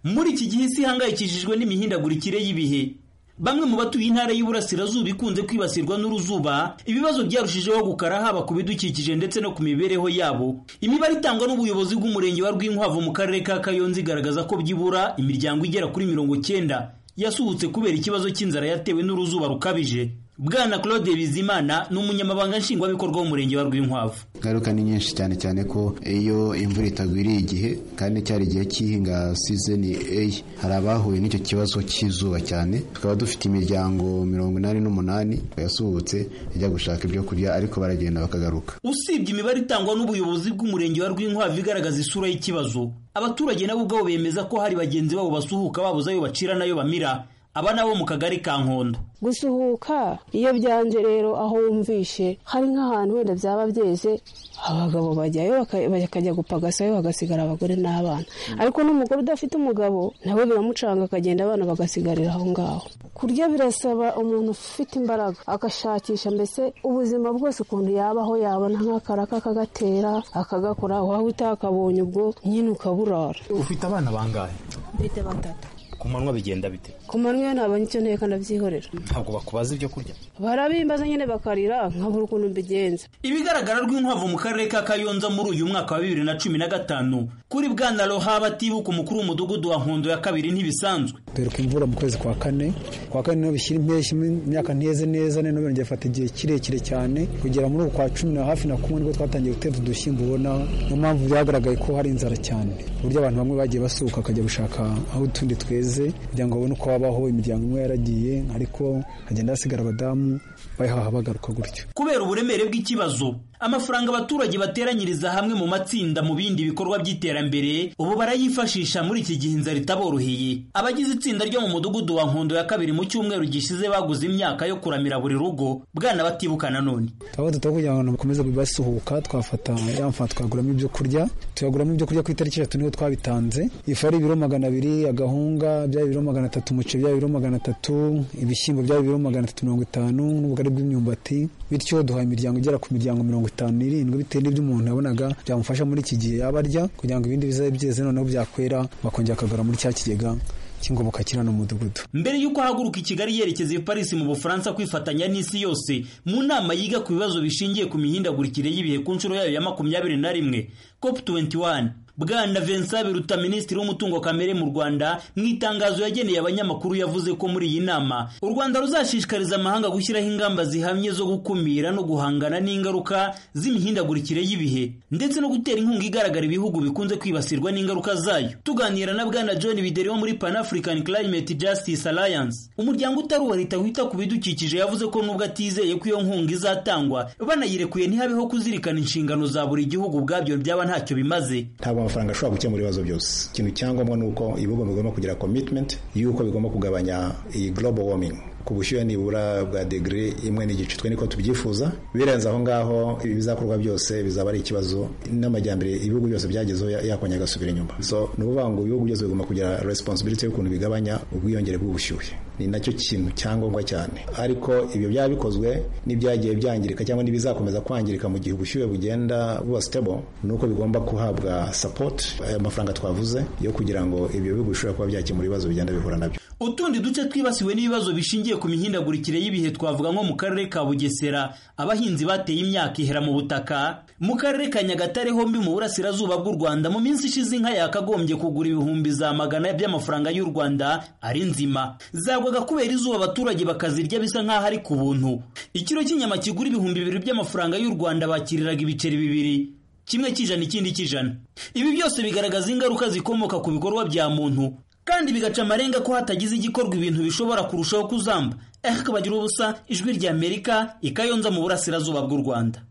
muri iki gihe isi ihangayikishijwe n'imihindagurikire y'ibihe bamwe mu batuye intara y'Iburasirazuba ikunze kwibasirwa n'uruzuba ibibazo byarushijeho gukara haba ku bidukikije ndetse no ku mibereho yabo imibare itangwa n'ubuyobozi bw'umurenge wa Rwinkwavu mu karere ka Kayonza igaragaza ko byibura imiryango igera kuri mirongo cyenda yasuhutse kubera ikibazo cy'inzara yatewe n'uruzuba rukabije bwana claude bizimana ni umunyamabanga nshingwabikorwa w'umurenge wa rwinkwavu ingaruka ni nyinshi cyane cyane ko iyo imvura itagwiriye igihe kandi cyari igihe cy'ihinga sizeni eyi hari abahuye n'icyo kibazo cy'izuba cyane tukaba dufite imiryango mirongo inani n'umunani yasuhutse ijya gushaka ibyo kurya ariko baragenda bakagaruka usibye imibare itangwa n'ubuyobozi bw'umurenge wa rwinkwavu igaragaza isura y'ikibazo abaturage nabo ubwabo bemeza ko hari bagenzi babo basuhuka babuze ayo bacira n'ayo bamira aba nabo mu kagari ka nkondo gusuhuka iyo byanze rero aho wumvishe hari nk'ahantu wenda byaba byeze abagabo bajyayo bakajya gupagasayo bagasigara abagore n'abana ariko n'umugore udafite umugabo nawe biramucanga akagenda abana bagasigarira aho ngaho kurya birasaba umuntu ufite imbaraga agashakisha mbese ubuzima bwose ukuntu yabaho yabona nk'akaraka akagatera akagakora waba utakabonye ubwo nyine ukaburara ufite abana bangahe mfite batatu ku manywa bigenda bite ku manywa yo ntabonye icyo nteka ndabyihorera ntabwo bakubaza ibyo kurya barabimbaza nyine bakarira nkabura ukuntu mbigenza ibigaragara rw'inkwavu mu karere ka kayonza muri uyu mwaka wa bibiri na cumi na gatanu kuri bwana roha batibuka umukuru w'umudugudu wa nkondo ya kabiri ntibisanzwe dore ko imvura mu kwezi kwa kane kwa kane niho bishyira impeshyi imyaka ntiheze neza noneho birongera bifata igihe kirekire cyane kugera muri uku kwa cumi na hafi na kumwe nibwo twatangiye gutera udushyimbo ubona niyo mpamvu byagaragaye ko hari inzara cyane ku buryo abantu bamwe bagiye basuhuka bakajya gushaka aho utundi tweza kugira ngo babone uko babaho imiryango imwe yaragiye ariko hagenda hasigara abadamu bayihaha bagaruka gutyo kubera uburemere bw'ikibazo amafaranga abaturage bateranyiriza hamwe mu matsinda mu bindi bikorwa by'iterambere ubu barayifashisha muri iki gihe inzara itaboroheye abagize itsinda ryo mu mudugudu wa nkondo ya kabiri mu cyumweru gishize baguze imyaka yo kuramira buri rugo bwana batibuka nanone twaba tutaba kugira ngo bakomeze basuhuka twafata ya mafaranga twaguramo ibyo kurya tuyaguramo ibyo kurya ku itariki eshatu niho twabitanze ifu ari ibiro magana abiri agahunga byaba ibiro magana atatu umuceri byaba ibiro magana atatu ibishyimbo byaba ibiro magana atatu mirongo itanu n'ubugari bw'imyumbati bityo duhaye imiryango igera ku miryango mirongo itanu n'irindwi bitewe n'ibyo umuntu yabonaga byamufasha muri iki gihe yaba arya kugira ngo ibindi bizabe byeze noneho byakwera bakongera bakagura muri cya kigega cy'ingoboka kiri hano mu mudugudu mbere y'uko ahaguruka i kigali yerekeza i parisi mu bufaransa kwifatanya n'isi yose mu nama yiga ku bibazo bishingiye ku mihindagurikire y'ibihe ku nshuro yayo ya makumyabiri na rimwe cop 21 bwana vincent biruta minisitiri w'umutungo kamere mu rwanda mu itangazo yageneye abanyamakuru yavuze ko muri iyi nama u rwanda ruzashishikariza amahanga gushyiraho ingamba zihamye zo gukumira no guhangana n'ingaruka z'imihindagurikire y'ibihe ndetse no gutera inkunga igaragara ibihugu bikunze kwibasirwa n'ingaruka zayo tuganira na bwana john bideri wo muri pan african climate justice alliance umuryango utari uwa leta wita ku bidukikije yavuze ko nubwo atizeye ko iyo nkunga izatangwa banayirekuye ntihabeho kuzirikana inshingano za buri gihugu ubwabyo byaba ntacyo bimaze amafaranga ashobora gukemura ibibazo byose ikintu cyangombwa ni uko ibihugu bigomba kugira commitment y'uko bigomba kugabanya iyi global warming ku bushyuhe nibura bwa degere imwe n'igice twe niko tubyifuza birenze aho ngaho ibi bizakorwa byose bizaba ari ikibazo n'amajyambere ibihugu byose byagezeho yakongera agasubira inyuma so ni ukuvuga ngo ibihugu byose bigomba kugira responsibility y'ukuntu bigabanya ubwiyongere bw'ubushyuhe ni nacyo kintu cyangombwa cyane ariko ibyo byaba bikozwe n'ibyagiye byangirika cyangwa n'ibizakomeza kwangirika mu gihe ubushyuhe bugenda buba stable ni uko bigomba kuhabwa support aya mafaranga twavuze yo kugira ngo ibyo bihugu bishobora kuba byakemura ibibazo bigenda bihura nabyo utundi duce twibasiwe n'ibibazo bishingiye ku mihindagurikire y'ibihe twavuga nko mu karere ka bugesera abahinzi bateye imyaka ihera mu butaka mu karere ka nyagatare hombi mu burasirazuba bw'u rwanda mu minsi ishize inka yakagombye kugura ibihumbi za magana by'amafaranga y'u rwanda ari nzima zagwaga kubera izuba abaturage bakazirya bisa nk'aho ari ku buntu ikiro cy'inyama kigura ibihumbi bibiri by'amafaranga y'u rwanda bakiriraga ibiceri bibiri kimwe cy'ijana ikindi cy'ijana ibi byose bigaragaza ingaruka zikomoka ku bikorwa bya muntu kandi bigaca amarenga ko hatagize igikorwa ibintu bishobora kurushaho kuzamba ariko bagira ubusa ijwi ry'amerika ikayonza mu burasirazuba bw'u rwanda